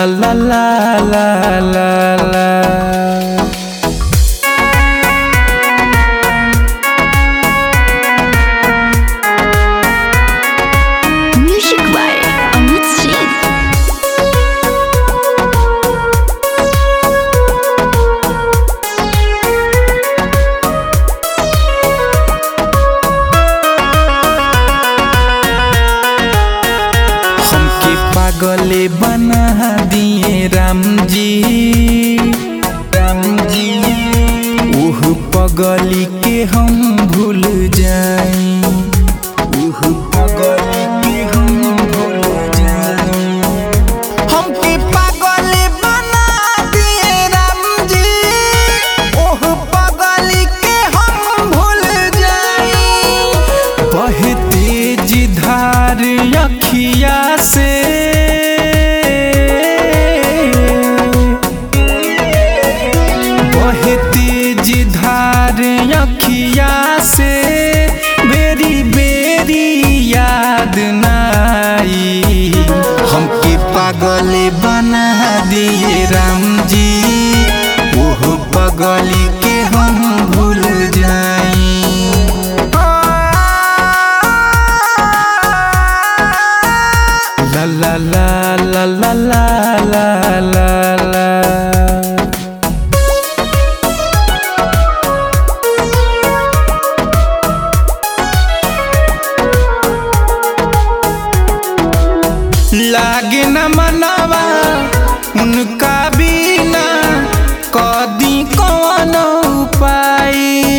la la la la la la Music by Amit Singh. हमके पागले बना दिए राम जी राम जी उह पगली के हम भूल जाए उह पगली के हम भूल जाए हमके पागले बना दिए राम जी ओह पगली के हम भूल जाए बहे तेज धार अखिया से बहे तेज धार अखिया से बेरी बेरी याद नाई हमके पागल बना दिए राम जी ओह पगली के हम भूल जाई La la la la la la la la la लागे न मनवा उनका बिना कदी कौन उपाय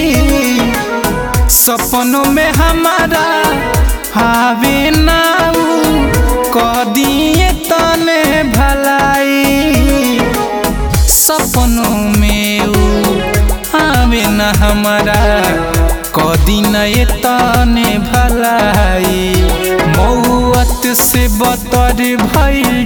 सपनों में हमारा हावे नाऊ कदिए तने भलाई सपनों में ऊ आवे न हमारा कदी न तने भलाई मौत से बतर भइल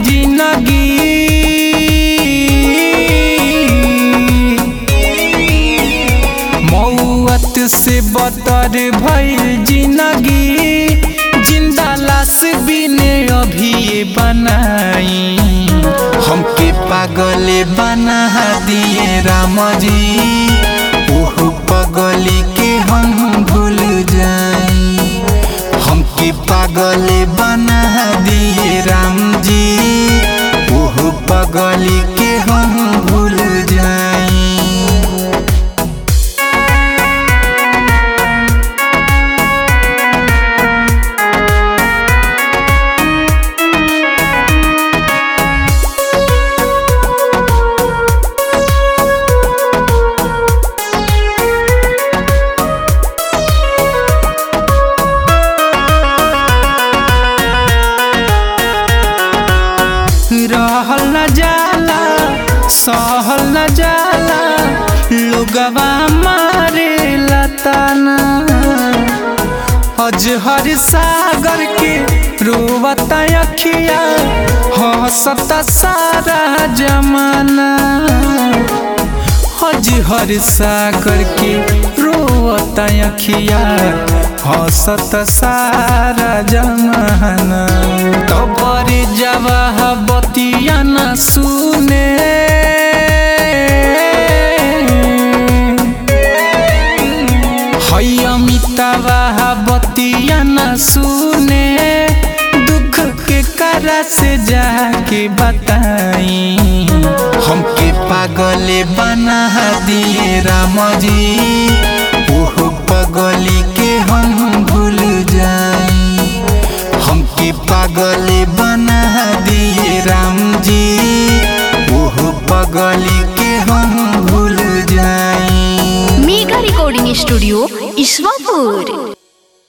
जिंदगी मौत से बतर भइल जिंदगी जिंदा लाश बिने अभी बनाई हमके पागल बना दिए राम जी ओह पगली के हम भूल जाई हमके पागल बना दिए राम जी ओह पगली के हम भूल जाई रहल न जाला सहल न जाला लोगवा मारे लताना अजहर सागर के रोवत अखिया हंसत सारा जमाना अजहर सागर के रोवत अखिया हंसत सारा जमाना तबर जवाह बतिया न सुने है अमितावा बतिया न सुने दुख के करा से जाके बताई हमके पागल बना दिए राम जी ओह पगली